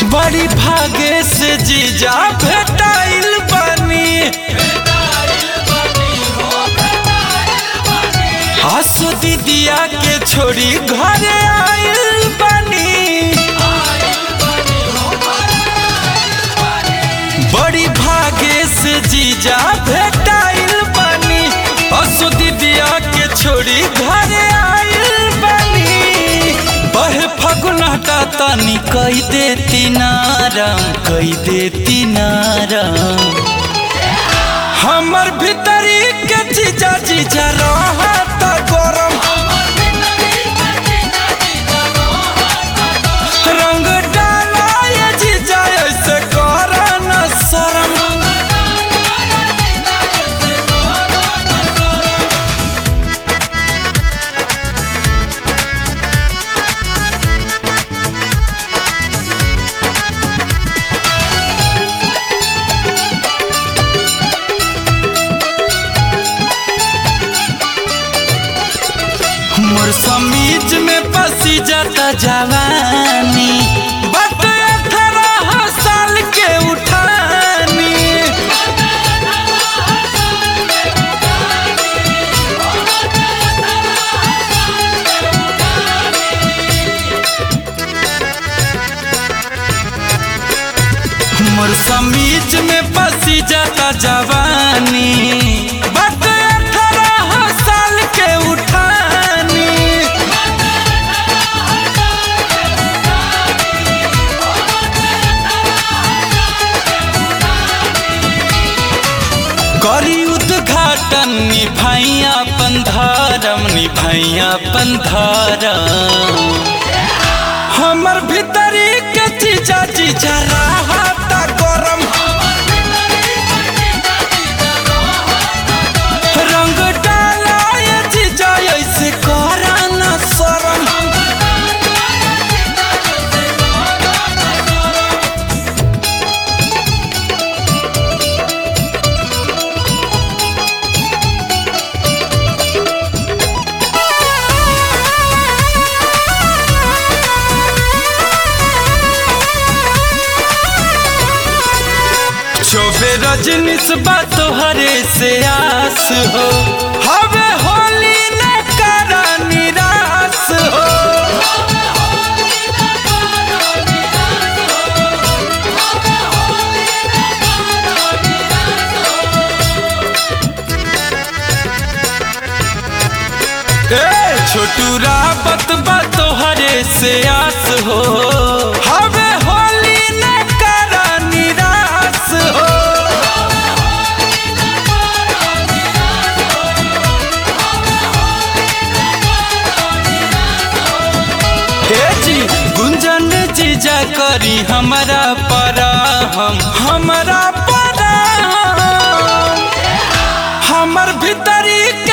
बड़ी भागे से जीजा भेटाइल बानी आसो दीदिया के छोड़ी घरे आइल बानी बड़ी भागे से जीजा भेटाइल बानी आसो दीदिया के छोड़ी घरे आइल बानी बहे फगुन हटा तनी कई देती नारम कई देती नारम हमर भीतरी के जीजा जीजा रहत गरम रंग डाला ये जीजा ऐसे कर न शरम मोर समीज में पसी जाता जवानी बट अठारह साल के उठानी मोर समीज में पसी जाता जवानी बट अठारह साल के उठानी करी उद्घाटन निभाइया पंधारम निभाइया पंधारम हमर भीतरी के चीजा चीजा रहता गरम रंग डाला ये चीजा ऐसे करा न शरम शोभे रजनीश बा तोहरे से आस हो हवे होली न करा निराश हो ए छोटू रावत बा तोहरे से आस हो हवे होली न करा निराश हो हे जी गुंजन जीजा करी हमारा परा हम हमारा परा हम हमर भीतरी